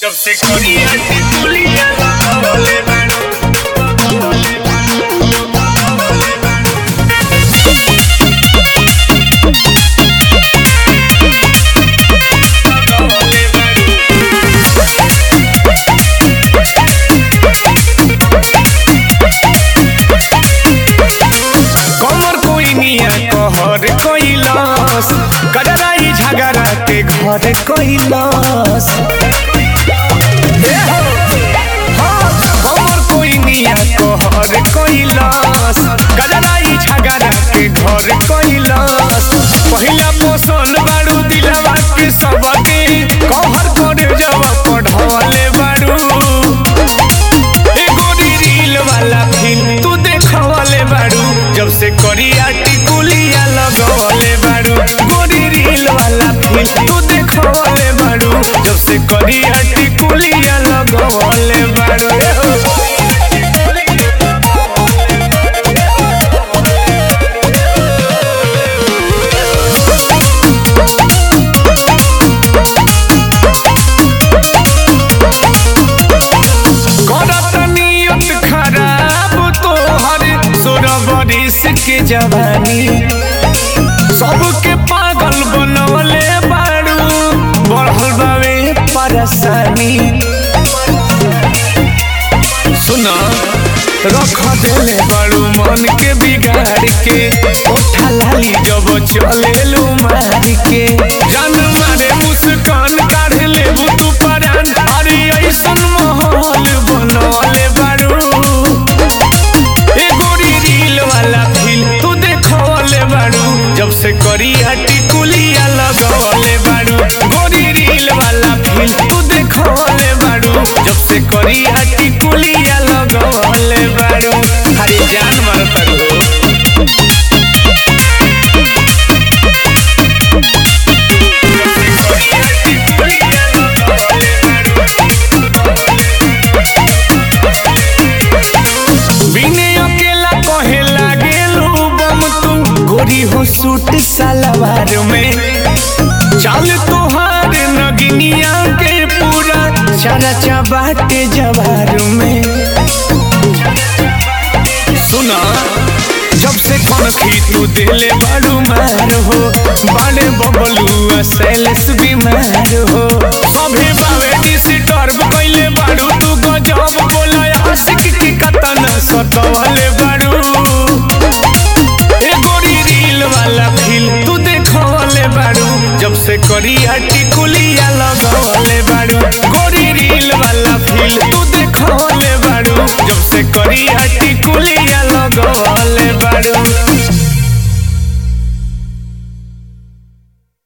जब से कोरिया की तुलिया लगावले बाड़ू लगावले बाड़ू कमर कोई निया कहर कैलास कजराई झगड़ा के घर कैलास कमर कोई निया कहर कैलास कजराई झगड़ा के घर कैलास पहिला पोसल बाड़ू दिलवा के सबके कहर करे जवा पढ़ले बाड़ू एगो रील वाला फिल्म तू देखवले बाड़ू जब से करिया टिकुलिया लगवले बाड़ू गोरी रील वाला फिल्म तू देखवले बाड़ू जब से करिया टिकुलिया लगवले बाड़ू करत नियत खराब तोहर सोलह बरिस के जवानी सबके पागल बनवले बाड़ू बढ़ल बावे परेशानी सुना रख देले बाड़ू मन के बिगाड़ के ओठा लाली जब चलेलू मार के जान मारे मुस्कान काढ़ लेबू तू परान अरे ऐसन माहौल बनवले बाड़ू ए गोरी रील वाला फिल्म तू देखवले बाड़ू जब से करिया टिकुलिया लगवले बाड़ू गोरी रील वाला फिल्म तू देखवले बाड़ू जब से करिया टिकुलिया लगवले बाड़ू हरी जान मार पड़ू बिने अकेला कहे लागेलू बम तू गोरी हो सूट सलवार में चाल तोहार नगिनिया के पूरा चारा चबाटे जवार में सुना जब से कनखी तू दिले बाड़ू मार हो बाले बबलू सैलेस बीमार हो सभे बावे डिस्टर्ब कैले बाड़ू तू गजब बोला आशिक की कतन सतवले बाड़ू ए गोरी रील वाला फिल्म तू देखवले बाड़ू जब से करिया टिकुलिया लगवले बाड़ू गोरी रील वाला फिल्म तू देखवले बाड़ू जब से करिया टिकुलिया